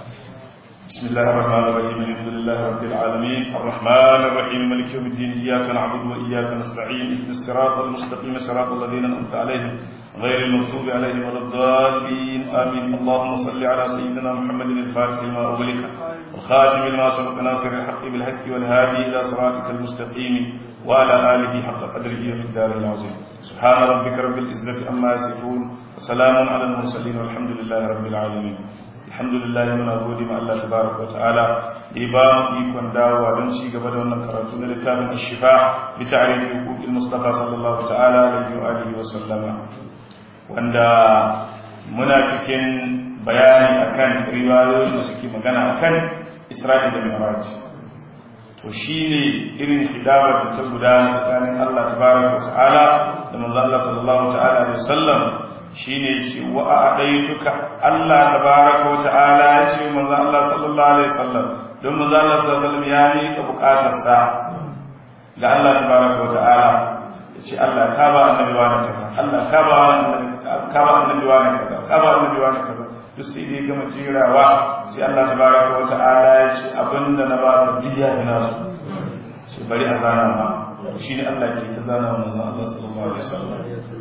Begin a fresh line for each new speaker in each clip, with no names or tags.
بسم الله الرحمن الرحيم الحمد لله رب العالمين الرحمن الرحيم مالك يوم الدين إياك نعبد وإياك نستعين اهدنا الصراط المستقيم صراط الذين أنعمت عليهم غير المغضوب عليهم ولا الضالين آمين اللهم صل على سيدنا محمد الفاتح لما أغلق الخاتم لما سبق ناصر الحق بالحق والهادي إلى صراطك المستقيم وعلى آله حق قدره ومقداره العظيم سبحان ربك رب العزة عما يصفون وسلام على المرسلين والحمد لله رب العالمين alhamdulillah muna gode ma Allah tabaraka wa ta'ala da ya ba mu ikon dawowa don ci gaba da wannan karatu na littafin ashifa bi ta'rifi huquqil mustafa sallallahu ta'ala alaihi wa alihi wa sallama wanda muna cikin bayani akan riwayoyin da suke magana akan Isra'i da Mi'raj to shine irin hidabar da ta gudana tsakanin Allah tabaraka wa ta'ala da manzo Allah sallallahu ta'ala alaihi wa sallam shi ne ce wa a ɗaituka Allah tabaraka wa ta'ala ya ce manzo Allah sallallahu alaihi wasallam don manzo Allah sallallahu alaihi wasallam ya mika bukatarsa ga Allah tabaraka wa ta'ala ya ce Allah ka ba annabi wa kaza Allah ka ba ka ba annabi wa kaza ka ba annabi wa kaza duk sai dai gama jirawa sai Allah tabaraka wa ta'ala ya ce abinda na ba ka biya ina so sai bari a zana ma shine Allah ke ta zana manzo Allah sallallahu alaihi wasallam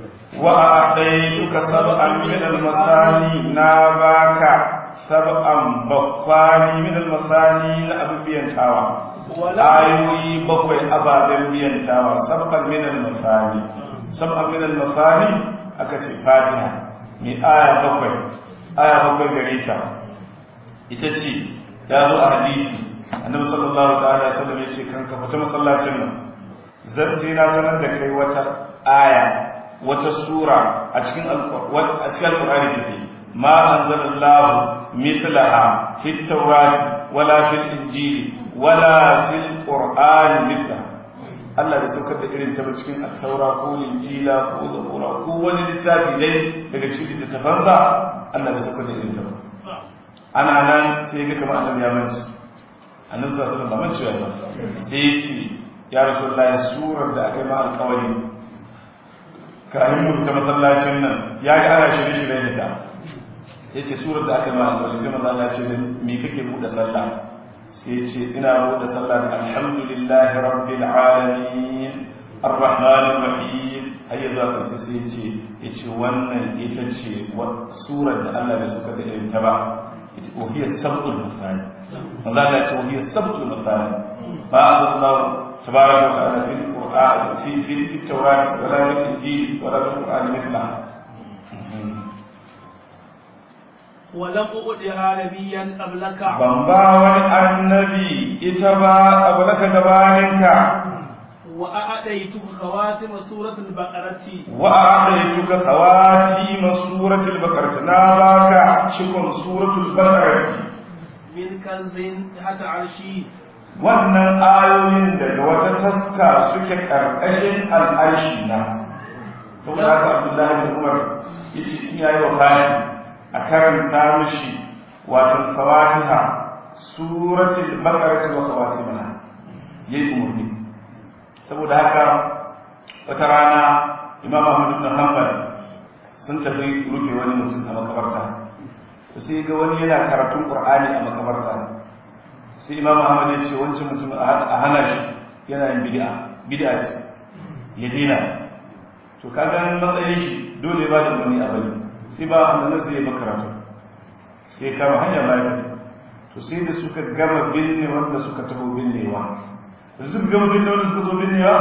وأعطيتك سبعا من المثاني ناباك سبعا بقاني من المثاني لأبو بينتاوى آيوي بقوي أبا بينتاوى سبعا من المثاني سبعا من المثاني أكتب فاتحة من آية بقوي آية بقوي غريتا itace ya zo a hadisi annabi sallallahu ta'ala alaihi wasallam yace kan ka fita masallacin nan zan sai na sanar da kai wata aya wata sura a cikin alkur'ani take ma anzalallahu mithlaha fit tawrati wala fil injili wala fil qur'ani mithlaha Allah da saukar da irin ta cikin at-taura ko injila ko zabura ko wani littafi dai daga cikin littattafansa Allah da saukar da irin ta ana nan sai ga kamar annabi ya manci annabi sallallahu alaihi wasallam ba manci ba sai ya ce ya rasulullahi surar da aka yi ma alƙawari kayan mutu ta masallacin nan ya ga ana shirye-shirye da ta ya ce surar da aka ma alwali sai maza Allah ce me kake buɗe sallah sai ce ina buɗe sallah da alhamdulillahi rabbil alamin arrahmanir rahim har yanzu aka sai sai ce ya ce wannan ita ce surar da Allah bai suka da irin ta ba ita wahiyar sab'ul masani maza Allah ce wahiyar sab'ul masani ba Allah tabaraka wa ta'ala fil في في في التوراة ولا في الإنجيل ولا في القرآن مثلها
ولم أؤدها نبيا قبلك
بمبا النبي إتبا قبلك جبانك
وأعطيتك خواتم سورة البقرة
وأعطيتك خواتيم سورة البقرة ناباك شكر سورة البقرة
من كنز تحت عرشي
wannan ayoyin daga wata taska suke ƙarƙashin al'arshi na saboda haka abdullahi da umar ya ce in yayi wa kashi a karanta mishi watan fawatiha suratul baqara wa khawatimaha yayi umarni saboda haka wata rana imam ahmad ibn hanbal sun tafi rufe wani mutum a makabarta sai ga wani yana karatun qur'ani a makabarta sai imam ahmad ya ce wancan mutum a hana shi yana yin bid'a bid'a ce ya dina to kaga matsayin shi dole ba da wani abali sai ba annabi sai ya makaratu sai kama hanya ba ta to sai da suka gama binne wanda suka taho binnewa da suka gama binne wanda suka zo binnewa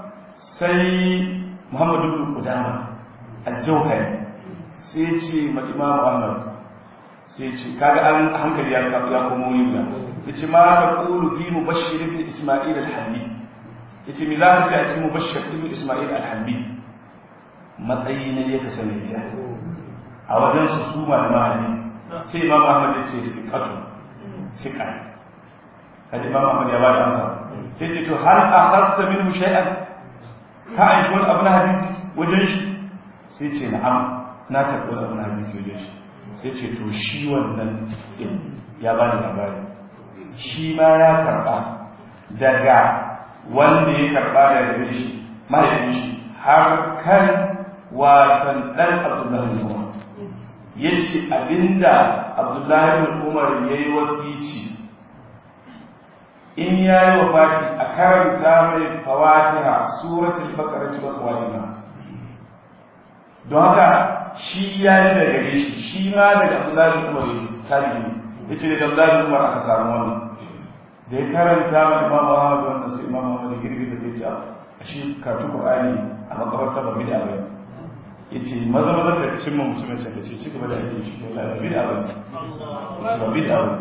sai muhammadu ibn qudama al-jawhari sai ya ce ma imam ahmad sai ya ce kaga an hankali ya komo yin yace ma ta qulu fi mubashshir ibn isma'il al-hamdi yace mi za ka ce a cikin mubashshir ibn isma'il al-hamdi matsayi ne ya kasance ya a wajen su su malama hadisi sai imam ahmad yace fiqatu siqa kada imam ahmad ya bada amsa sai ce to hal akhadta minhu shay'an ka aishi wani abu na hadisi wajen shi sai ce na'am na karɓi wani abu na hadisi wajen shi sai ce to shi wannan ya bani labari shi ma ya karɓa daga wanda ya karɓa daga shi mahaifin shi har kan wasan ɗan abdullahi zuwa yace abinda Abdullahi bin Umar yayi wasici in yayi wafati a karanta mai fawatiha suratul baqara wa khawatima don haka shi ya yi daga gare shi shi ma daga Abdullahi bin Umar tabi'i yace daga Abdullahi bin Umar aka samu wannan da ya karanta ma Imam Ahmad wannan sai Imam Ahmad girgi da ya ce a shi karatu Qur'ani a makabarta ba bid'a ba yace maza maza ka cimma mutumin can kace ci gaba da aiki shi wallahi ba bid'a ba ce ba bid'a ba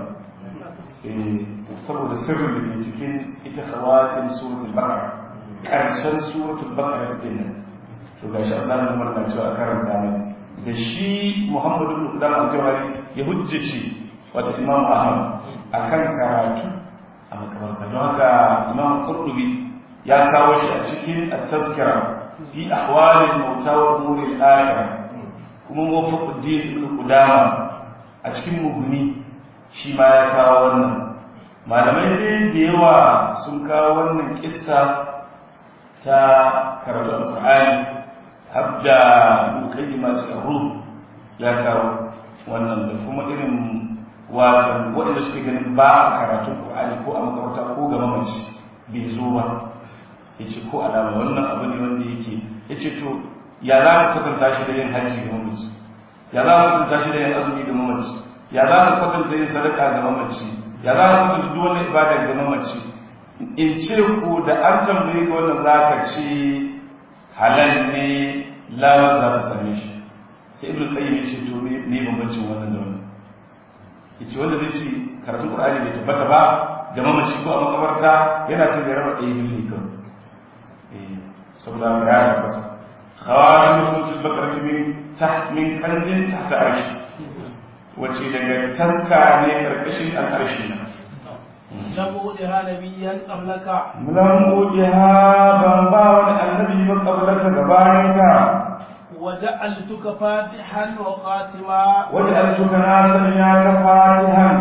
eh saboda sirrin da ke cikin ita khawatin suratul baqara karshen suratul baqara take nan to gashi Allah ya umarna cewa a karanta mai da shi Muhammadu bin Qudam al-Jawhari ya hujjace wata Imam Ahmad akan karatu a makabarta don haka Imam Qurtubi ya kawo shi a cikin at-tazkira fi ahwalil mauta wa umuril akhirah kuma Muwaffaquddin ibn Qudama a cikin muhuni shi ma ya kawo wannan malamai dai da yawa sun kawo wannan kissa ta karatu al-Qur'ani habda mukaddima cikin ruh ya kawo wannan da kuma irin wato waɗanda suke ganin ba a karatun Qur'ani ko a makaranta ko ga mamaci bai zo ba yace ko alama wannan abu ne wanda yake yace to ya za ka kwatanta shi da yin hajji ga mamaci ya za ka kwatanta shi da yin azumi ga mamaci ya za ka kwatanta yin sadaka ga mamaci ya za ka kwatanta duk wani ibada ga mamaci in ce ku da an tambaye ka wannan za ka ce halal ne lawar za ta same shi sai ibn qayyim ya ce to ne bambancin wannan da wannan yace wanda zai ce karatun qur'ani bai tabbata ba da mamaci ko a makabarta yana son ya raba ɗaya biyu kan eh saboda ya tabbata khawatim suratul baqara min taht min kanzin tahta arshi wace daga taska ne karkashin al'arshi na
لم أودها نبيا قبلك
lam ujiha ban ba wani annabi ba qablaka gabaninka
وجعلتك فاتحا وخاتما
wanda an tuka na sanya ka fatihan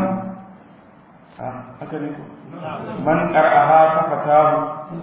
ha haka ne ko man qara'aha ka fatahu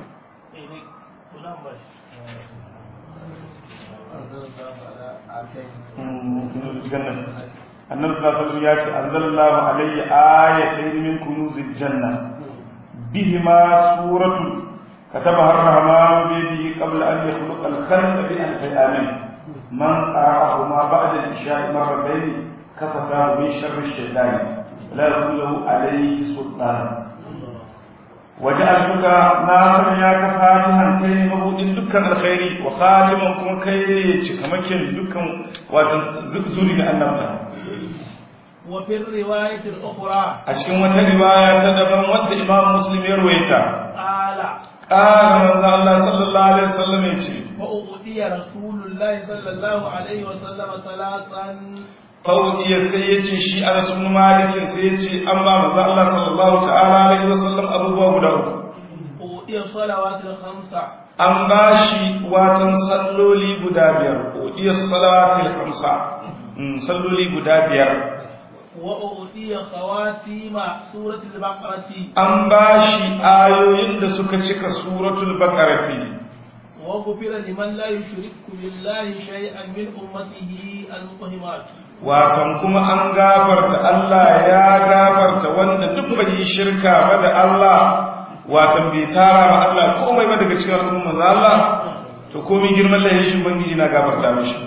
jannat annabi sallallahu alaihi wasallam ya ce anzalallahu alayya ayatayn min kunuzil janna bihima suratu كتبها الرحمن بيده قبل أن يخلق الخلق بألف آمين من قرأهما بعد العشاء مرتين كفتاه من شر الشيطان لا يكون له عليه سلطان وجعلتك ناصر يا كفاتها كي مبودin dukkan alkhairi wa khatiman kuma kai ne cikamakin dukkan wato zuri da annabta
وفي الرواية الأخرى
a cikin wata riwaya ta daban wadda imam muslim ya ruwaita
قال
qala manzo Allah sallallahu alaihi wasallam ya ce
وأؤتي رسول الله صلى الله عليه وسلم ثلاثا
Faudiya sai ya ce shi Anas ibn Malik sai ya ce an ba manzo Allah sallallahu ta'ala alaihi wasallam abubuwa guda uku
أؤتي الصلوات الخمسة
an ba shi watan salloli guda biyar Faudiya salawatil khamsa Mm, salloli guda biyar
وأؤتي خواتيم سورة البقرة
an ba shi ayoyin da suka cika suratul baqarati
وغفر لمن لا يشرك بالله شيئا من أمته المقهمات
watan kuma an gafarta Allah ya gafarta wanda duk bai yi shirka ba da Allah watan bai tara ma Allah komai ba daga cikin al'umma Allah to komai girman lahin shi bangiji na gafarta mishi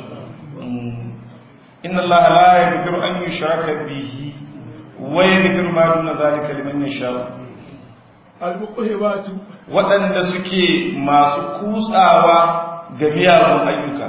inna Allah la yaghfiru an yushraka bihi wa yaghfiru ma duna zalika liman yasha
المقهمات
waɗanda suke masu kutsawa ga miyagun ayyuka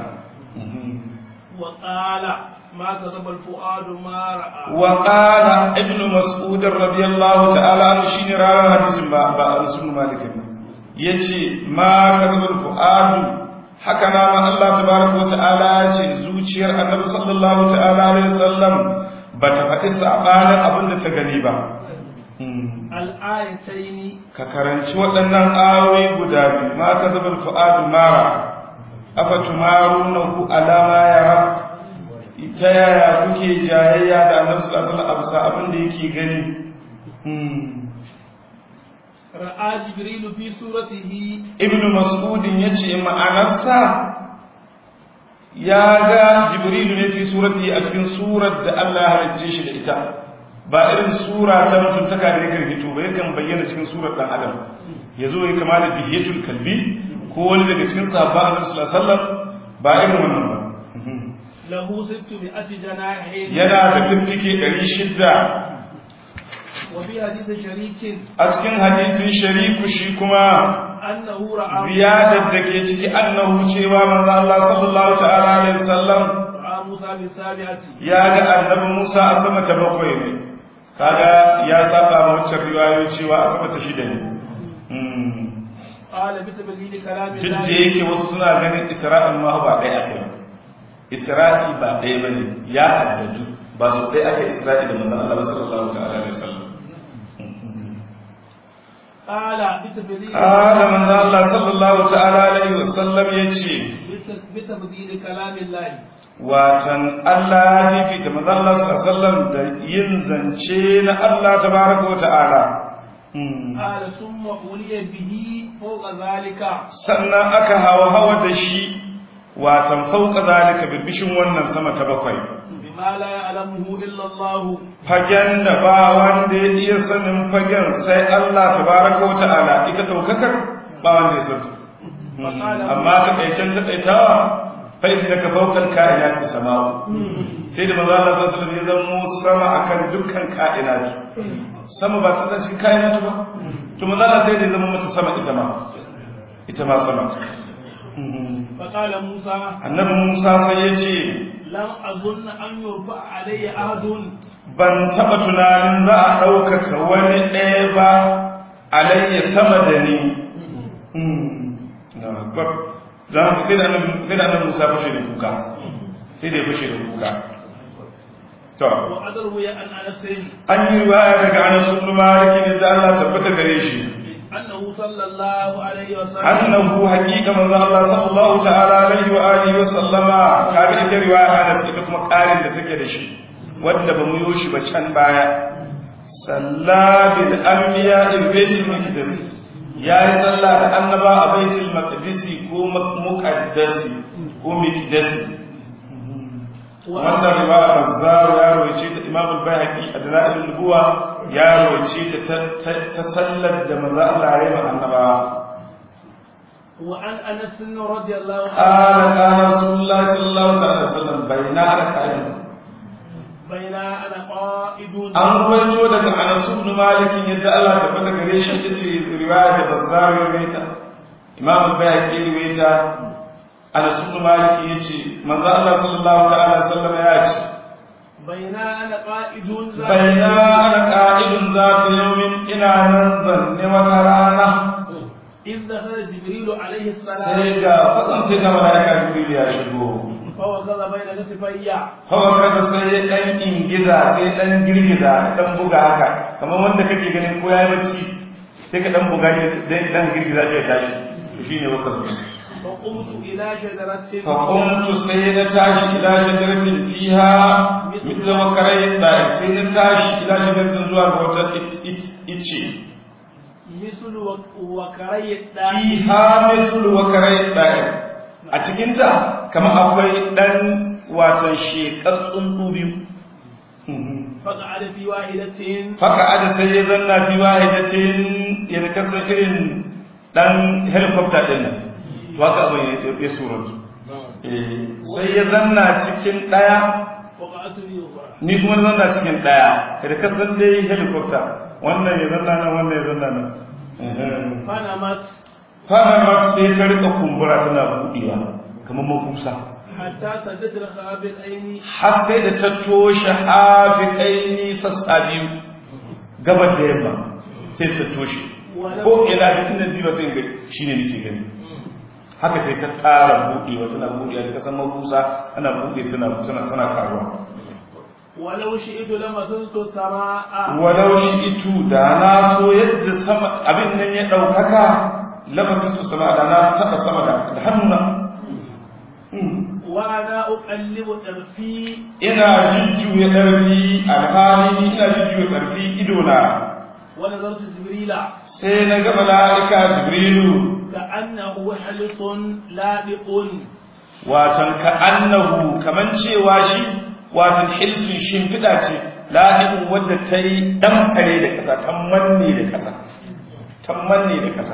وقال ما كذب الفؤاد ما رأى
وقال ابن مسعود رضي الله تعالى عنه شين راى حديث با با انس بن مالك yace ma kadhul fuadu haka na ma Allah tabaraka wa ta'ala yace zuciyar annabi sallallahu ta'ala alaihi wasallam bata faɗi sabanin abin da ta gani ba
الآيتين
ka karanci waɗannan ayoyi guda biyu ma kadhul fuadu mara afatumarunahu ala ma yara ta yaya kuke jayayya da annabi sallallahu alaihi wasallam a bisa abin da yake gani
رأى جبريل في سورته
ibnu mas'udin yace ma'anarsa ya ga jibrilu ne fi surati a cikin surar da Allah ya halicce shi da ita ba irin sura ta mutuntaka da yakan fito ba yakan bayyana cikin surar dan adam ya zo ya kama da dihiyatul kalbi ko wani daga cikin sahabban annabi sallallahu alaihi wasallam ba irin wannan ba
lahu sittu mi'ati janahin
yana da fiffike 600
wa fi hadith sharikin
a cikin hadisin shariku shi kuma
annahu ra'a
ziyadar da ke ciki annahu cewa manzo Allah sallallahu ta'ala alaihi wasallam
ra'a Musa bi sabi'ati
ya ga annabi Musa a sama ta bakwai ne kaga ya saba ma wancan riwayoyi cewa a sama ta shida ne Hmm.
qala bi tabdili kalami
duk da yake wasu suna ganin Isra'il ma ba ɗaya aka yi Isra'i ba ɗaya ba ne ya haddadu ba su ɗaya aka Isra'i da manzo Allah sallallahu ta'ala alaihi wasallam
qala bi tabdili
Ala manzo Allah sallallahu ta'ala alaihi wasallam yace
bi tabdili kalami Allah
watan Allah ya fifita manzo Allah sallallahu alaihi wasallam da yin zance na Allah tabaraka wa ta'ala Hmm.
qala summa uliya bihi fawqa zalika
sannan aka hawa hawa da shi watan fauka zalika birbishin wannan sama ta bakwai
bima la ya'lamuhu illa Allah
fagen da ba wanda ya iya sanin fagen sai Allah tabaraka wa ta'ala ita daukakar ba wanda ya santa amma ta kaicen ta kaitawa fa innaka fawqal kainati sama'u sai da manzo Allah sallallahu alaihi wasallam ya zama sama akan dukkan kainatu sama ba ta cikin kainatu ba to manzo Allah sai da ya zama mata sama ita ma ita ma sama
fa qala Musa
annabi Musa sai ya ce
lam azun an yurfa alayya ahadun
ban taɓa tunanin za a ɗaukaka wani ɗaya ba alayya sama da ni na akbar za mu sai da annabi sai da annabi Musa fashe da kuka sai da ya fashe da kuka to
wa adaru ya an anasin
an yi riwaya daga Anas ibn Malik ne da Allah tabbata gare shi
annahu sallallahu alaihi wa sallam
annahu haqiqa manzo Allah sallallahu ta'ala alaihi wa alihi wa sallama kaga ita riwaya Anas ita kuma ƙarin da take da shi wanda ba mu yi shi ba can baya salla bil anbiya il baitul maqdis yayi sallah da annaba a baitul maqdis ko muqaddasi ko miqdasi wannan riwaya Bazzar ya rawaice ta Imam al-Baihaqi a Dalailun Nubuwa ya rawaice ta ta sallar da manzo Allah ya yi ma annabawa
وعن انس رضي الله
قال
عنه
قال رسول الله صلى الله عليه وسلم بين ركعين
بين انا قائد
an ruwaito daga Anas ibn Malik yadda Allah ta fata gare shi ita ce riwaya da Bazzar ya rawaita Imam al-Bayhaqi ya rawaita Anas ibn Malik yace manzo Allah sallallahu ta'ala alaihi wasallam ya ce
بين انا قائد
baina ana qa'idun zata yawmin ina nan zanne wata rana
إذ دخل جبريل عليه السلام
sai ga fadan sai ga malaika Jibril ya shigo
فوقظ بين كتفي
kawai kada sai ya dan ingiza sai dan girgiza dan buga haka kamar wanda kake ganin ko yayi bacci sai ka dan buga shi dan dan girgiza shi ya tashi to shine wakar
فقمت إلى شجرة
fa qumtu sai na tashi ila shajaratin fiha mithla wakarai da sai na tashi ila shajaratin zuwa ga wata it- it- ice
مثل وك- وكري الداء
fiha mislu wakarai da a cikin ta kamar akwai dan wato shekar tsuntsu biyu
فقعد في واحدة
faka ada sai ya zanna fi wahidatin ya kasa irin dan helicopter din nan to haka abin ya- ya suratu Eh, sai ya zanna cikin daya
وقعت في أخرى
ni kuma na zanna cikin daya da kasan dai helicopter wannan ya zanna nan wannan ya zanna nan
فنمت
fara sai ta rika kumbura tana budewa kamar mafusa
حتى سدت الخابطين
har sai da ta toshe hafiƙaini sassa biyu gabar da yamma sai ta toshe ko ina da inda diba sai ga shi ne nake gani haka sai ta ƙara buɗewa tana buɗewa da kasan mabusa ana buɗe tana tana tana karuwa
ولو شئت لمسست السماء
walau shi itu da na so yadda sama abin nan ya ɗaukaka lafazin su sama da na taɓa sama da da hannuna
وأنا أقلب طرفي
ina jujjuya ƙarfi alhali ina jujjuya ƙarfi idona
ونظرت جبريل
sai na ga mala'ika jibrilu
كأنه حلص لابق
watan ka annahu kaman cewa shi watan hilsun shimfiɗa ce lahi'un wadda ta yi ɗan kare da ƙasa ta manne da ƙasa ta manne da ƙasa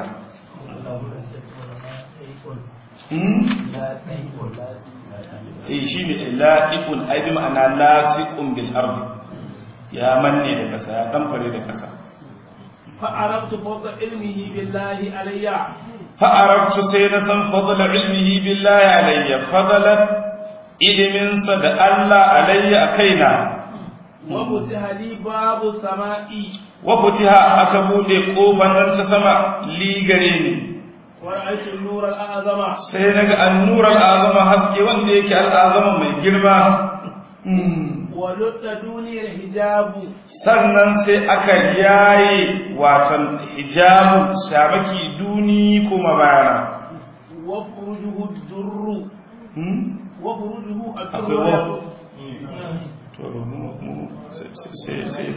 eh shi ne la'iqun ai bi ma'ana lasiqun bil ardi ya manne da ƙasa ya ɗan fare da ƙasa
فعرفت فضل علمه بالله علي
فعرفت سينا سن فضل علمه بالله علي فضل ilimin sa da Allah alayya akaina
وفتح لي باب السماء
wa futiha aka bude kofar nan ta sama li gare ni
ورأيت النور الأعظم
sai naga annur al'azama haske wanda yake al'azama mai girma
ولد دوني الحجاب
sannan sai aka yaye watan hijabu shabaki duni kuma bayana
وفرجه الدر وفرجه
akwai
الدر
to mu mu sai sai sai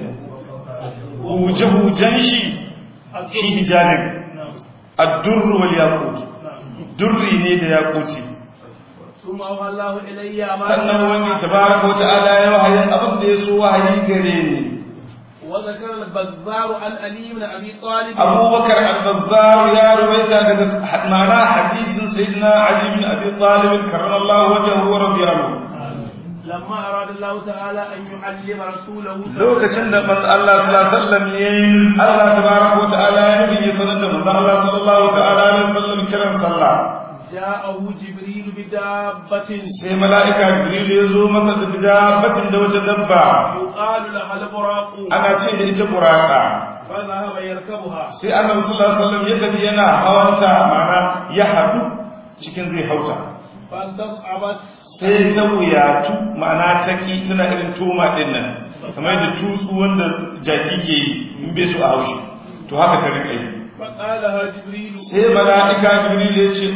huje-hujen shi shi hijabin addurru wal yaqut durri ne da yaquti
ثم أوحى الله إلي ما
sannan wani tabaraka wa ta'ala ya wahayin abin da ya so wahayi gare ni
وذكر البزار عن علي بن أبي طالب
abubakar al-bazzar ya ruwaita daga ma'ana hadisin sayyidina ali bin abi talib karramallahu wajhahu wa radiyallahu
لما أراد الله تعالى أن يعلم رسوله
lokacin da manzo Allah sallallahu alaihi wasallam yayin Allah tabaraka wa ta'ala ya nabi sanar da manzo Allah sallallahu ta'ala alaihi wasallam kiran sallah
جاءه جبريل بدابة
sai mala'ika jibril ya zo masa da dabbatin da wata dabba
يقال لها البراق
ana ce da ita buraka
فذهب يركبها
sai annabi sallallahu alaihi wasallam ya tafi yana hawanta ma'ana ya hadu cikin zai hauta
فاستصعبت
sai ta wuyatu ma'ana ta ki tana irin toma din nan kamar da tutsu wanda jaki ke yi in bai so a haushi to haka ta rika yi
فقال لها جبريل
sai mala'ika jibril ya ce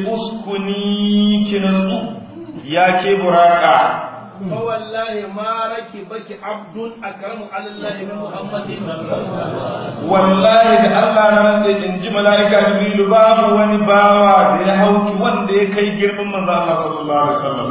uskuni ki natsu ya ke buraka
فوالله ما ركبك عبد أكرم على الله من محمد
wallahi da Allah na nan in ji mala'ika jibril babu wani bawa da ya hauki wanda ya kai girman manzo Allah sallallahu alaihi wasallam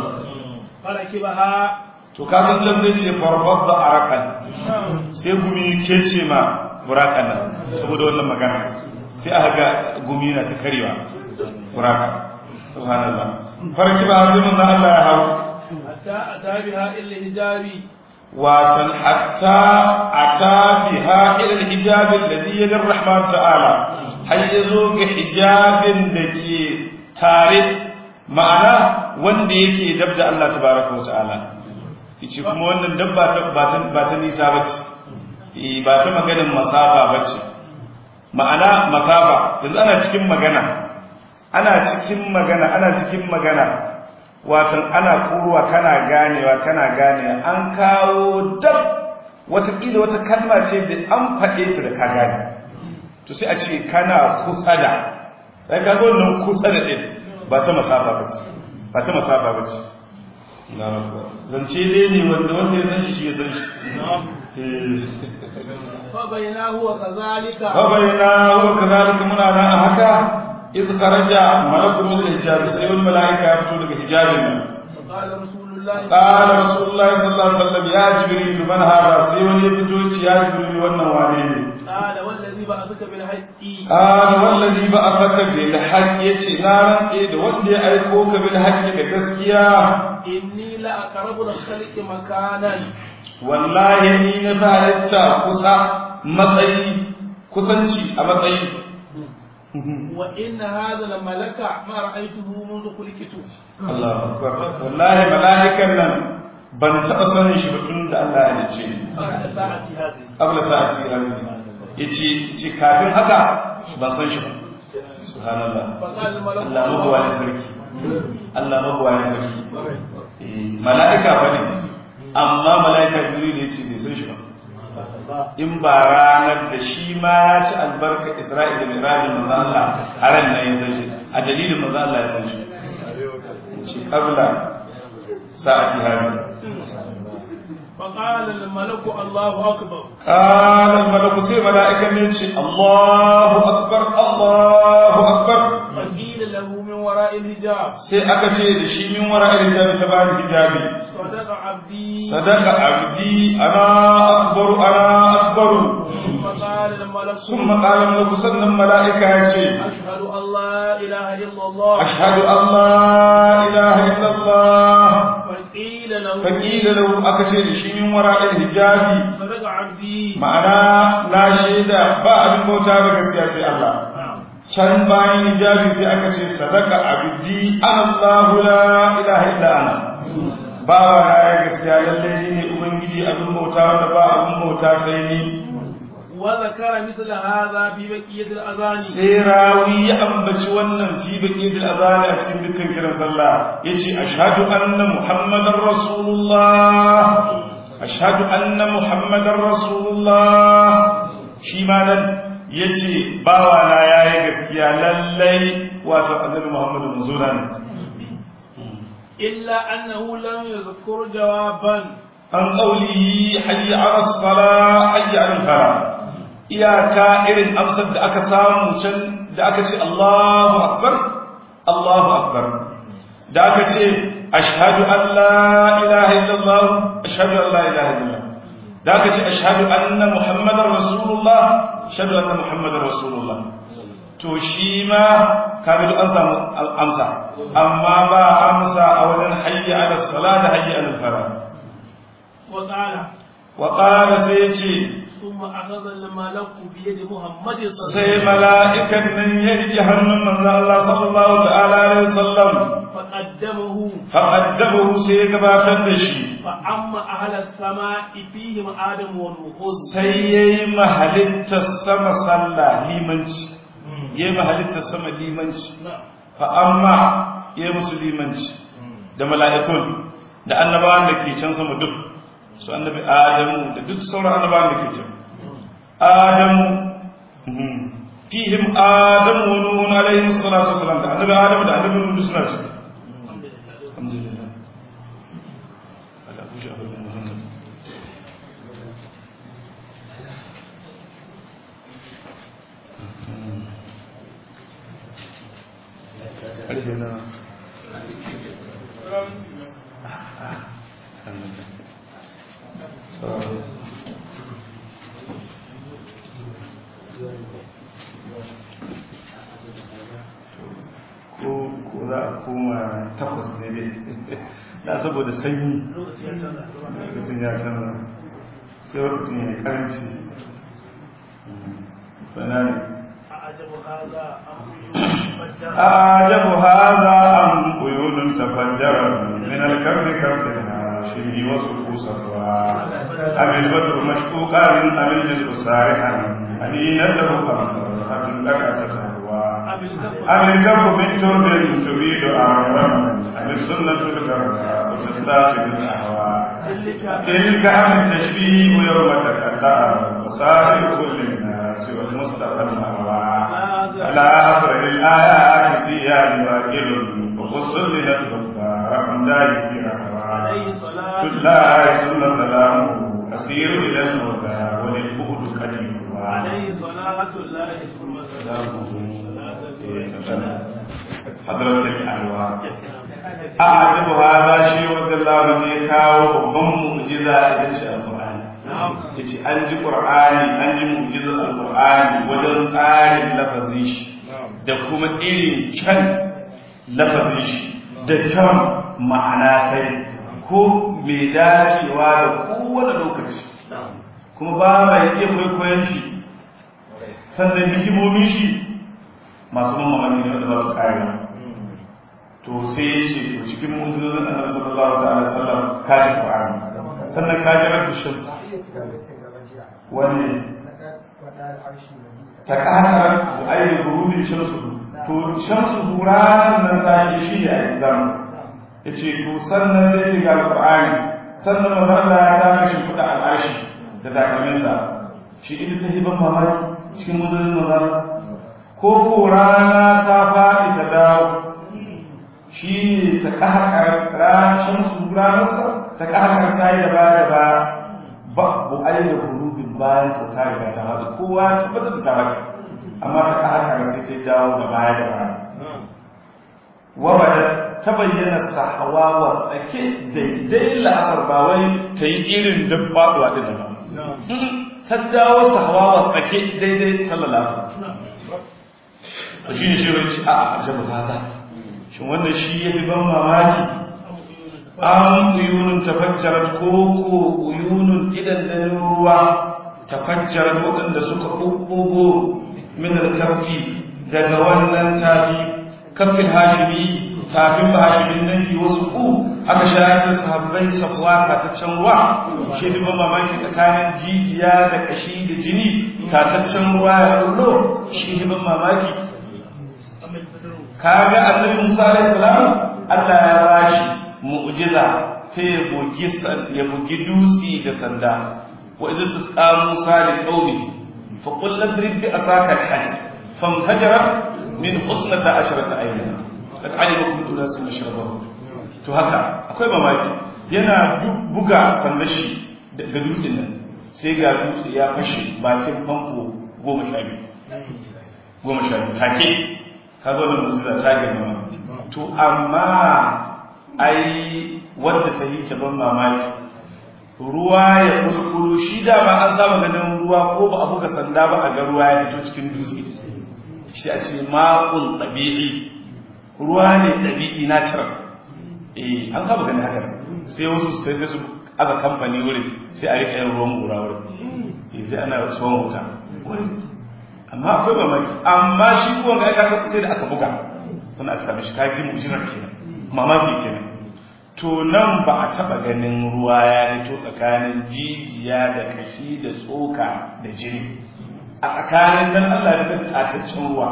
فركبها
to ka san can zai ce farfad da arakan sai gumi ke ce ma burakan nan saboda wannan magana sai aka ga gumi na ta karewa buraka subhanallah farki ba sai manzo Allah ya hau
حتى أتى بها إلا الحجاب
watan hatta ata biha ila alhijab alladhi yali arrahman ta'ala har yazo ga hijabin da ke tare ma'ana wanda yake dab da Allah tabaraka wa ta'ala yace kuma wannan dabba ta ba ta ba ta nisa bace eh ba ta maganin masaba bace ma'ana masaba yanzu ana cikin magana ana cikin magana ana cikin magana watan ana kuruwa kana ganewa kana ganewa an kawo dab wataƙila wata kalma ce da an faɗe ta da ka gane to sai a ce kana kusa da sai ka ga wannan kusa da ɗin ba ta masafa ba ce ba ta masafa ba ce zance dai ne wanda wanda ya san shi shi ya san shi
فبيناه وكذلك
فبينا وكذلك منا na haka إذ خرج ملك من الحجاب سيد الملائكة يفتو لك حجابنا
فقال رسول الله
قال رسول الله صلى الله عليه وسلم يا جبريل من هذا سيد يفتو يا جبريل وانا وانيني
قال والذي بعثك بالحق
قال والذي بعثك بالحق يتي نارا إيد ودي أيكوك بالحق كتسكيا
إني لأقرب الخلق مكانا
والله ni na fi halitta kusa matsayi kusanci a matsayi
وإن هذا الملك ما رأيته منذ خلقت
Allah akbar wallahi mala'ikan nan ban taɓa sanin shi ba tun da Allah ya ce
بعد ساعة هذه
qabla sa'ati hazi yace yace kafin haka ban san shi ba subhanallah
فقال الملك
Allah mabuwa ne sarki Allah mabuwa ne sarki eh mala'ika bane amma mala'ika jibril yace bai san shi ba in ba ranar da shi ma ya ci albarka Isra'ila da Mirajin manzo Allah haran nan ya san shi a dalilin manzo Allah ya san shi ce qabla sa'ati hazi
فقال الملك الله أكبر
قال الملك سي ملائكة نيتشي الله أكبر الله أكبر
فقيل له من وراء وراء الحجاب
sai aka ce da shi min wara hijabi ta bani hijabi
صدق عبدي
sadaka abdi ana akbaru ana akbaru
ثم قال الملك
ثم قال malaku sannan mala'ika ya ce
أشهد أن لا إله إلا الله
ashhadu an la ilaha illallah
فقيل له
fakila lahu aka ce da shi min wara hijabi
صدق عبدي
ma'ana na shaida ba abin bauta da gaskiya sai Allah can bayan hijabi sai aka ce sadaka abdi Allahu la ilaha illa ana ba wa na ya gaskiya lalle ni ne ubangiji abin bauta wanda ba abin bauta sai ni
وذكر مثل هذا في بقية الأذان
sai rawi ya ambaci wannan fi baqiyatil azani a cikin dukkan kiran sallah yace ashhadu anna muhammadar rasulullah ashhadu anna muhammadar rasulullah shi ma nan yace bawa na yayi gaskiya lallai wato annabi muhammadu manzura ne
إلا أنه لم يذكر جوابا
an qawlihi hayya ala salah hayya ala falah iyaka irin amsar da aka samu can da aka ce Allahu akbar Allahu akbar da aka ce ashhadu an la ilaha illallah ashhadu an la ilaha illallah da aka ce ashhadu anna muhammadar rasulullah ashhadu anna muhammadar rasulullah to shi ma kaga duk an samu amsa amma ba amsa a wajen hayya ala salah da hayya ala falah
وقال
wa qala sai ya ce
ثم أخذ الملك بيد محمد صلى الله
sai mala'ikan nan ya riƙe hannun manzo Allah sallallahu ta'ala alaihi wasallam
فقدمه
faqaddahu sai ya gabatar da shi
فأما أهل السماء فيهم آدم ونوح
sai yayi mahalitta sama sallah limanci yayi mahalitta sama limanci
نعم
fa amma yayi musu limanci da mala'ikun da annabawan da ke can sama duk su annabi adamu da duk sauran annabawan da ke can adamu mhm. fihim adamu wa nuhun alaihi salatu wasalam da annabi adamu da annabi nuhu suna ciki alhamdulillah ala kushi abu muhammad ƙarfe na ko ko za a koma takwas ne ne na saboda sanyi lokacin ya canza sai lokacin ya yi karanci bana ne
أعجب هذا أم
أعجب هذا أم قيود تفجر من الكرب كرب الهاشمي وسقو صفوا أم البدر مشكوكا من أم الجزء سارحا أنينا له خمسة حتى لك تتهوى أم الكرب من ترب تريد أعرا أم السنة الكرب وتستاشد الأهواء تلك أم التشبيه يوم تكلم وصاحب كل الناس والمصطفى الأهواء على أفرد الآيات سيان واكل وخص لنتبقى رقم ذلك في
عليه
رحمة
صلاة
تلا ثم سلامه أسير إلى الهدى وللبؤد قديم
عليه صلاة الله ثم
حضرة الأنوار أعجب هذا شيء ود الله من يكاو بم معجزة إذا القرآن yace an ji qur'ani an ji mu'jizar alqur'ani wajen tsarin lafazin shi da kuma irin can lafazin shi da kyan ma'ana sai ko mai dacewa da kowane lokaci kuma ba mai iya kwaikwayon shi sannan hikimomin shi masu ban mamaki ne wanda ba su kare to sai ya ce to cikin mu'jizozin annabi sallallahu ta'ala alaihi wasallam kaji qur'ani sannan kaji rabbi shamsu wani ta ƙarar ayyar gurubin shamsu to shamsu ranar nan tashi shi ne a exam ya ce to sannan zai ce ga alƙur'ani sannan mazarla ya ta kashe kuɗa al'arshi da takalminsa shi ita ta hiban mamaki cikin mudurin mazarla ko ko rana ta faɗi ta dawo shi ne ta ƙaƙar ranar shamsu ranarsa ta ƙaƙar ta yi da ba da ba babu ayyar gurubin bayan ko ta riga ta haɗu kowa ya tabbatar da ta haɗu amma ta ka haka sai ta dawo da baya da baya wabada ta bayyana sahawa tsake daidai la'asar ba wai ta yi irin dabbaɗuwa ɗin ba ta dawo sahawa tsake daidai sallallahu alaihi shi ne shi wani a ajabu haza shin wannan shi ya fi ban mamaki an uyunun tafajjarar ko ko uyunun idan da ruwa tafajjarar waɗanda suka ɓuɓɓugo min alkafi daga wannan tafi kafin hashimi tafin ba hashimin dangi wasu ku aka shayar da sahabbai sabuwa tataccen ruwa shi ne ban mamaki tsakanin jijiya da kashi da jini tataccen ruwa ya kullo shi ne ban mamaki kaga annabi Musa alaihi salam Allah ya bashi mu'jiza ta ya bugi ya bugi dutsi da sanda wa idza tusqa Musa li qaumi fa qul ladrib bi asaka al-hajar famhajarat min husnata asharata ayyana kad alima kullu unasin mashrabahu to haka akwai mamaki yana buga sanda shi da dutsen nan sai ga dutse ya fashe bakin famfo goma sha biyu goma sha biyu take kaga wannan mu'jiza ta girma to amma ai wanda ta yi ta ban mamaki ruwa ya kulkulu shi da ba an saba ganin ruwa ko ba a buga sanda ba a ga ruwa ya fito cikin dutse shi a ce ma'un ɗabi'i ruwa ne ɗabi'i na cirar eh an saba ganin haka sai wasu su sai su aza kamfani wurin sai a rika yin ruwan gura wurin sai ana tsohon wuta wurin amma akwai mamaki amma shi kuwan ga aka sai da aka buga sannan aka same shi kaji mu'jizar kenan mamaki kenan to nan ba a taba ganin ruwa ya rito tsakanin jijiya da kashi da tsoka da jini a tsakanin nan Allah ya tattataccen ruwa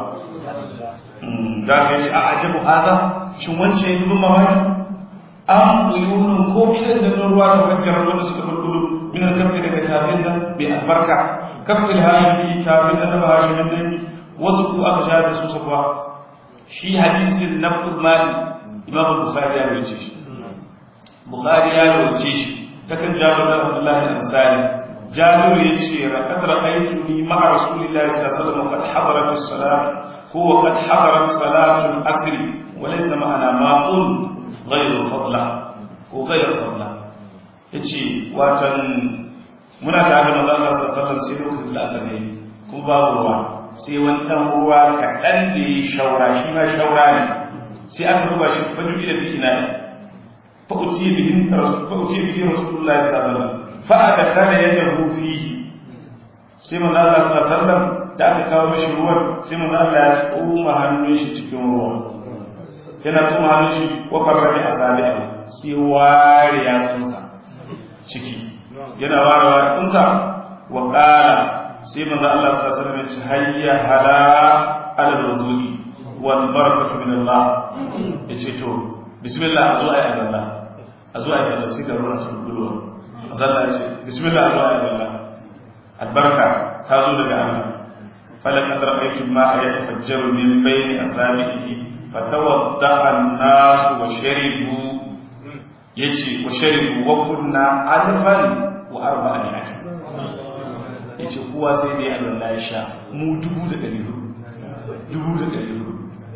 za ka yi shi a ajabu haza shin wancan yi bin mamaki an uyunun ko idan da ruwa ta fajjar wanda suka bulbulu min al-kafi daga tafin nan bai albarka kafin hashimi tafin da ba hashimin nan wasu ku aka sha da su sabuwa shi hadisin na mali imam bukhari ya wuce shi bukhari ya wuce shi ta kan jabir da abdullah al-ansari jabir ya ce raqad ra'aytuni ma'a rasulillahi sallallahu alaihi wasallam qad hadarat as-salat huwa qad hadarat salatu al-asr wa laysa ma'ana ma'un ghayru fadla ko ghayru fadla yace watan muna tare da manzon Allah sallallahu alaihi wasallam sai lokacin da asar ne kuma babu ruwa sai wani dan ruwa kaɗan da ya shaura shi ma shaura ne sai aka duba shi fa jubi da fi ina fa uti bihin rasul fa uti bihi rasulullah sallallahu alaihi wasallam fa adkhala yadahu fihi sai manzon Allah sallallahu alaihi wasallam da aka kawo mishi ruwan sai manzon Allah ya tsoma hannun shi cikin ruwan yana tsoma hannun shi wa farraja asabi'ahu sai ware yatsunsa ciki yana warewa tsunsa wa ƙara sai manzo Allah sallallahu alaihi wasallam ya ce hayya hala ala wudu'i wal barakatu min Allah yace to bismillah azu ayi Allah azu ayi Allah sai da ruwan sun bulwa manzo Allah ya ce bismillah azu ayi Allah albarka ta zo daga Allah falan adra'aytu ma yatafajjaru min bayni asabihi fatawadda'a an-nas wa sharibu yace wa sharibu wa kunna alfan wa arba'a mi'ati yace kowa sai dai Allah ya sha mu dubu da ɗari hudu dubu da ɗari hudu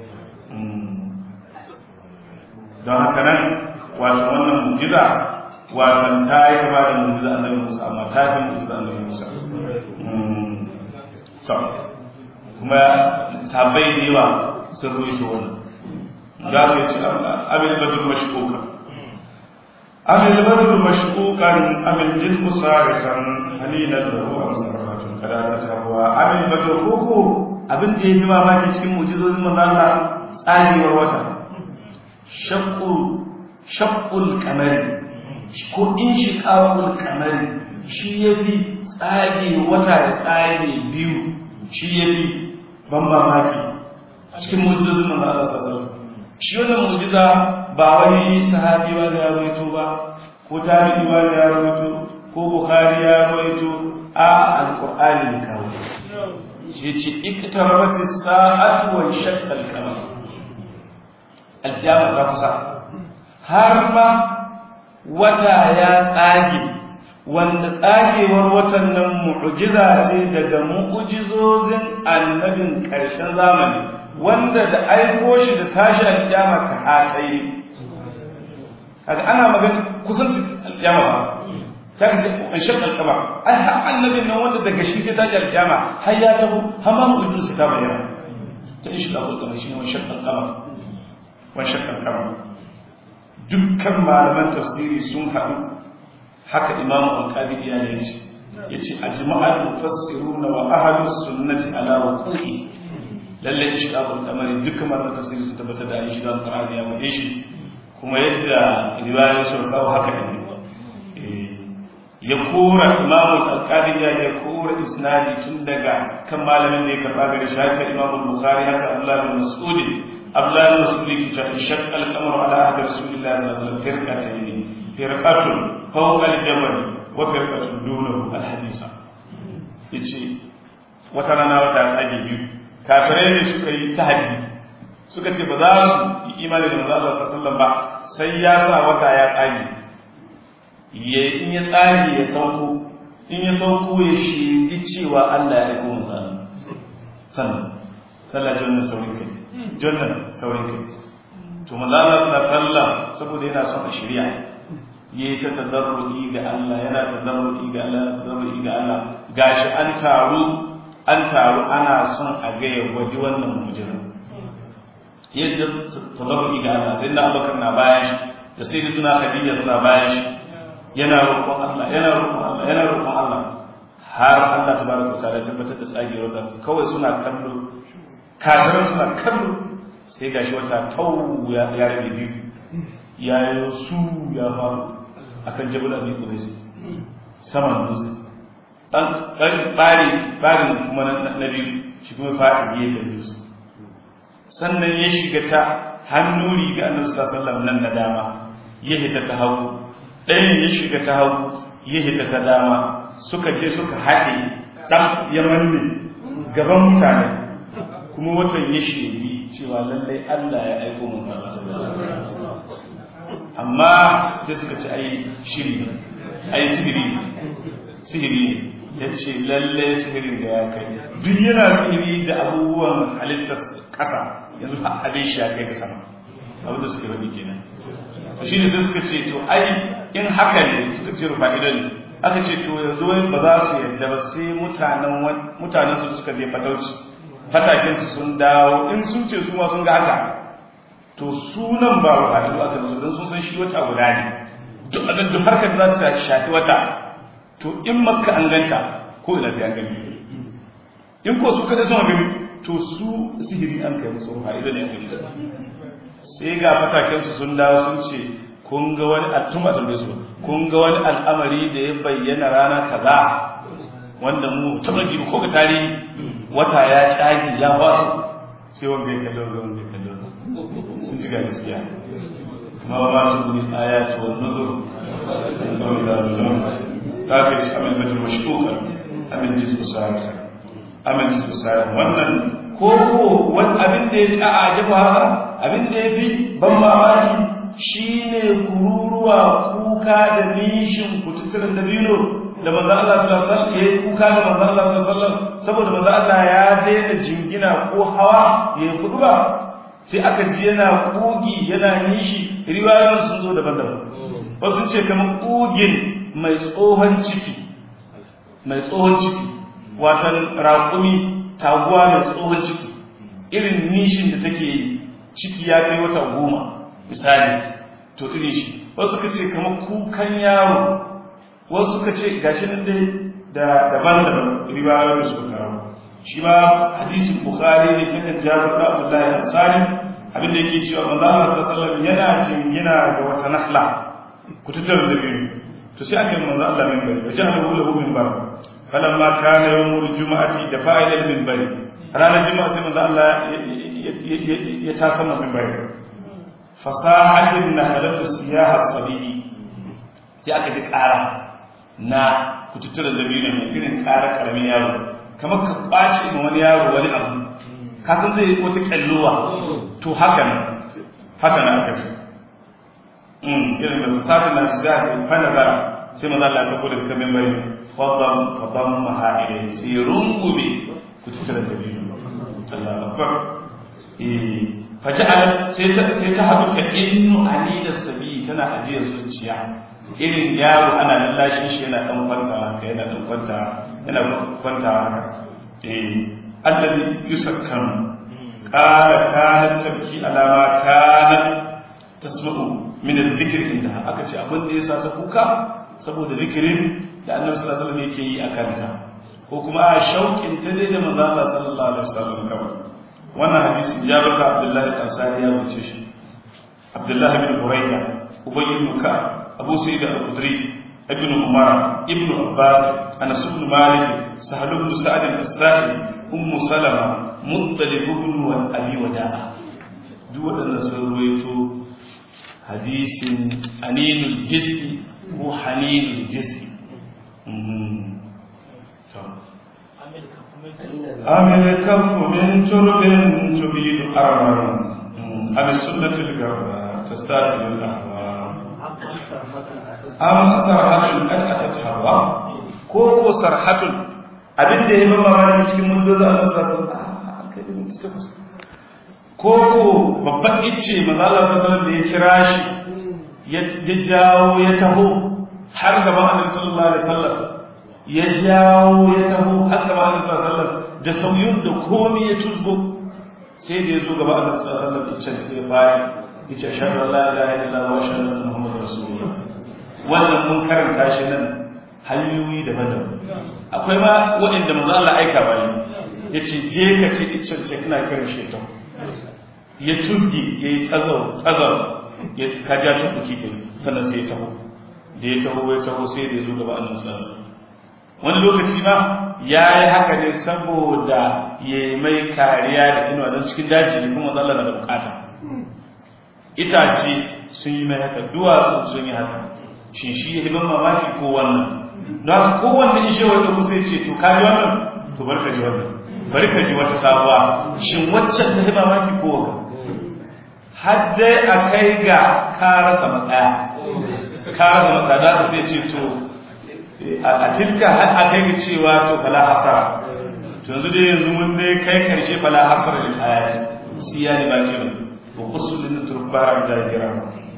don haka nan wato wannan mujiza wato ta yi kama da mujiza annabi Musa amma ta fi mujiza annabi Musa to kuma sabai da yawa sun ruwaito wannan za ka yi ci abin badul mashkuka أم البدر مشكوكا أم الجسم صارخا هليلا له أم سرفة فلا تتهوى أم البدر كوكو abin da ya fi mamaki cikin mujizozin manzala tsarewar wata shakkul kamari ko in shi kawul kamari shi ya fi tsage wata da tsage biyu shi ya fi ban mamaki cikin mujizozin manzala sassan shi wannan mujiza ba wani sahabi ba da ya rawaito ba ko tabi'i ba da ya rawaito ko bukhari ya rawaito a alqur'ani ne kawo shi ce iktarabati sa'atu wa shaqqa al-qamar al-qiyamah ta kusa har ma wata ya tsage wanda tsagewar watan nan mu'jiza ce daga mu'jizozin annabin ƙarshen zamani wanda da aiko shi da tashi alƙiyama ka hatai kaga ana magana kusanci alƙiyama ba sai ka ce an shaq alƙaba ai har annabin nan wanda daga shi ke tashi alƙiyama har ya taho har ma mu izinin su ta bayyana ta in shiga alƙaba shine wani shaq alƙaba wani shaq alƙaba dukkan malaman tafsiri sun haɗu haka imamu alƙadi ya ne ce ya ce a jima'ar mufassiruna wa ahalus sunnati ala ruku'i lallai shiga al'amari dukkan malaman tafsiri sun tabbatar da an shiga al'amari ya bude shi kuma yadda riwayar sun kawo haka ne ya kora imamul alqadiya ya kora isnadi tun daga kan malamin da ya karba gari shaka imamul bukhari haka abdullah bin mas'ud abdullah bin mas'ud ki ta shaqqa al-qamar ala ahdi rasulillah sallallahu alaihi wasallam firqatayn firqatun fawqa al-jabal wa firqatun dunahu al-hadisa yace wata rana wata tsage biyu kafirai ne suka yi tahaddi suka ce ba za su yi imani da manzo Allah sallallahu alaihi wasallam ba sai ya sa wata ya tsage ya in ya tsage ya sauko in ya sauko ya shidi cewa Allah ya aiko manzo sannan sallah jannan saurin kai jannan saurin kai to manzo Allah sallallahu alaihi wasallam saboda yana son a shirya yayi ta tadarrui ga Allah yana tadarrui ga Allah tadarrui ga Allah gashi an taru an taru ana son a ga ya gwaji wannan mujirin yadda tadarrui ga Allah sai na Abubakar na bayan shi da sai da tuna Khadija suna bayan shi yana roƙon Allah yana roƙon Allah yana roƙon Allah har Allah tabaraka wa ta'ala tabbatar da tsagewar ta kawai suna kallo kafiran suna kallo sai gashi wata tau ya rabe biyu ya yi su ya faru akan jabal abi qudais saman dutse dan dan bari barin kuma na biyu shi kuma faɗi gefen dutse sannan ya shiga ta hannu riga annabi sallallahu alaihi wasallam nan na dama ya hita ta hagu ɗayan ya shiga ta hagu ya hita ta dama suka ce suka haɗe ɗan ya manne gaban mutane kuma watan ya shiri cewa lallai Allah ya aiko mun amma sai suka ce ai shiri ai sihiri sihiri ya ce lallai sihirin da ya kai duk yana sihiri da abubuwan halittar ƙasa yanzu abin shi ya kai ga sama abin da suke rabi kenan shi ne sai suka ce to ai in haka ne suka ce rufa idan aka ce to yanzu wani ba za su yadda ba sai mutanen mutanen su suka je fatauci fatakin su sun dawo in sun ce su ma sun ga haka to sunan ba rufa idan aka musu don sun san shi wata guda ne duk abin da harkar za ta shafi wata to in makka an ganta ko ina sai an gani in ko su kada sun gani to su sihiri an kai musu rufa idan ne aka yi sai ga fatakensu sun dawo sun ce kun ga wani attuma tambaye su kun ga wani al'amari da ya bayyana rana kaza wanda mu taɓa ji ko ga tarihi wata ya tsagi ya faru sai wanda ya kallo ga wanda ya kallo sun ji ga gaskiya kuma ba ma ta guri ayatu wan nuzur ko ila nuzur ta kai shi amal batul mashkuka amal jizbu sa'at amal jizbu sa'at wannan ko ko wani abin da ya ji a ajabu haka abin da ya fi ban mamaki shi ne kururuwa kuka da nishin kututturen dabino da manzo Allah sallallahu alaihi wasallam yayi kuka da manzo Allah sallallahu alaihi wasallam saboda manzo Allah ya daina jingina ko hawa ya fudu ba sai aka ji yana kugi yana nishi riwayoyin sun zo daban-daban wasu sun ce kamar kugin mai tsohon ciki mai tsohon ciki watan raƙumi taguwa mai tsohon ciki irin nishin da take yi ciki ya kai wata goma misali to irin shi wasu ka ce kamar kukan yaro wasu ka ce gashi nan dai da daban-daban riwayoyin da suka kawo shi ma hadisin bukhari ne ta kan jabir da abdullahi ansari abin da yake cewa manzo Allah sallallahu alaihi wasallam yana jingina da wata nahla kututar da biyu to sai aka yi manzo Allah min bari wajahu lahu min bar falamma kana yawmul jumu'ati da fa'ilal min bari ranar juma'a sai manzo Allah ya ta sama min bari fasahatin nahlatu siyaha sabiyi sai aka ji ƙara na kututturen dabino mai irin ƙara ƙaramin yaro kamar ka ɓaci ma wani yaro wani abu ka san zai wata ƙalluwa to haka nan haka nan aka ce irin da fasahatin na siyaha sai fa nazara sai manzo Allah ya sako daga kan minbari fadam fadam maha ilayhi sai rungume kututturen dabino Allah akbar eh faja'al sai ta sai ta hadu ta innu anila sabi tana ajiyar zuciya irin yaro ana lallashin shi yana dan kwanta haka yana dan kwanta yana kwanta haka eh alladhi yusakkanu qala kanat tabki alama kanat tasma'u min adh-dhikr inda aka ce abin da yasa ta kuka saboda zikirin da Annabi sallallahu alaihi wasallam yake yi a kanta ko kuma a shauƙin ta dai da manzo Allah sallallahu alaihi wasallam kawai wannan hadisi Jabir da Abdullah al-Ansari ya wuce shi Abdullah bin Burayda Ubay ibn Ka'ab Abu Sa'id al-Khudri Ibn Umar Ibn Abbas Anas ibn Malik Sahal ibn Sa'd al-Sa'idi Umm Salama Muttalib ibn Abi Wada'a duk waɗannan sun ruwaito hadisin aninul jismi ko haninul jismi عمل كف من ترب تبيد أرما أم السنة القرى تستاسل الأهواء أم صرحة قد أتت هوا كوكو صرحة abin da ya mama mani cikin mutuwar da Allah sallallahu alaihi wasallam ko ko babban icce manzo Allah sallallahu alaihi da ya kira shi ya jawo ya taho har gaban Annabi sallallahu alaihi wasallam ya jawo ya taho har gaban Annabi sallallahu alaihi wasallam da sauyun da komai ya tuzgo sai da ya zo gaba Annabi sallallahu alaihi wasallam icce sai bayan yace ashhadu an la ilaha illallah wa ashhadu anna muhammadar rasulullah wannan mun karanta shi nan hanyoyi daban-daban akwai ma waɗanda manzo Allah aika bani yace je ka ci iccen ce kana kiran shi ta ya tuzgi yayi tazau tazau ya kaja shi kuki ke sannan sai ya taho da ya taho ya taho sai da ya zo gaba Annabi sallallahu alaihi wasallam wani lokaci ma ya yi haka ne saboda ya yi mai kariya da inuwa don cikin daji ne kuma Allah na da bukata itace sun yi mai haka duwatsu sun yi haka shin shi ya ban mamaki ko wannan don haka kowanne in shewar da kusa ce to ka ji wannan to bar ka ji wannan bari ka ji wata sabuwa shin waccan ta yi mamaki ko waka har dai a kai ga ka rasa matsaya ka rasa matsaya da sai ce to a tilka har a kai ga cewa to fala hasara to yanzu dai yanzu mun dai kai karshe fala hasara lil ayati siya ne ba kiran wa qusul lin turbar da jira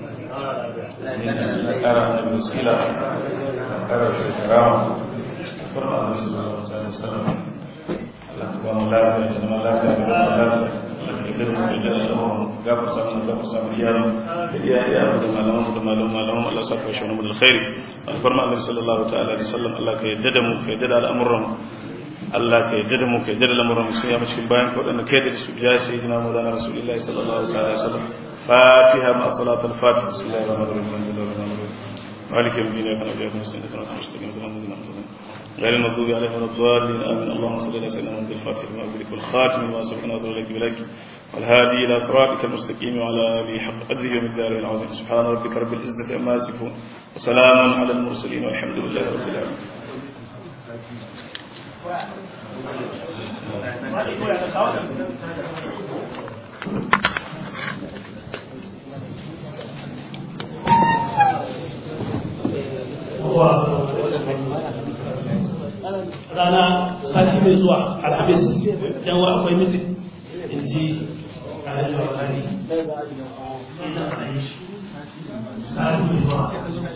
ara da misila ara da karama farma da sallallahu alaihi wasallam Allah ta ba mu lafiya da zama lafiya da lafiya idan mu da Allah gafar samu gafar samu iyayen da iyayen da malaman da malaman malaman Allah saka shi mu da alkhairi alfarma annabi sallallahu ta'ala alaihi wasallam Allah ka yadda da mu ka yadda da al'amuran Allah ka yadda da mu ka yadda da al'amuran sai ya cikin bayan ka wadanda kai da su ya sayyidina maulana rasulullahi sallallahu ta'ala alaihi wasallam fatiha ma salatul fatiha bismillahir rahmanir rahim alhamdulillahi rabbil alamin مالك يوم الدين اياك نعبد واياك نستعين اهدنا الصراط المستقيم صراط الذين انعمت عليهم غير المغضوب عليهم ولا الضالين امين اللهم صل على سيدنا محمد الفاتح لما أغلق والخاتم لما سبق ناصر لك بلك والهادي الى صراطك المستقيم وعلى اله حق قدره ومقداره العظيم سبحان ربك رب العزه عما يصفون وسلام على المرسلين والحمد لله رب العالمين
rana sati mai zuwa alhamis yan wa akwai mitin in ji alhaji wakari sati mai zuwa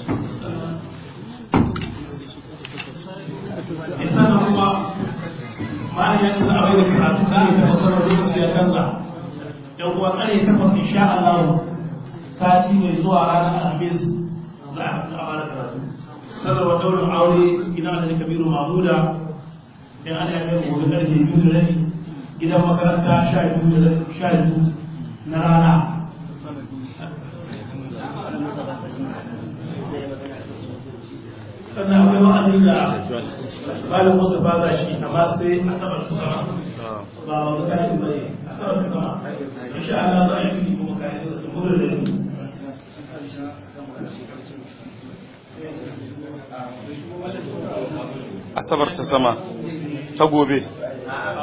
isa na kuma ma'ana ya ce za a bai da karatu kare ta wasu lokaci ya canza yan uwa kare takwas insha Allah sati mai zuwa ranar alhamis za a fara karatu sanarwa daurin aure gidan da kabiru mahmuda in ana yi gobe karfe biyu da rabi gidan makaranta sha biyu da sha biyu na rana sannan akwai wa'azi da malam mustapha za shi amma sai asabar su sama ba wani kayan bane asabar su sama insha Allah za a yi fili kuma kayan su gudu da ni
asabar ta sama ta gobe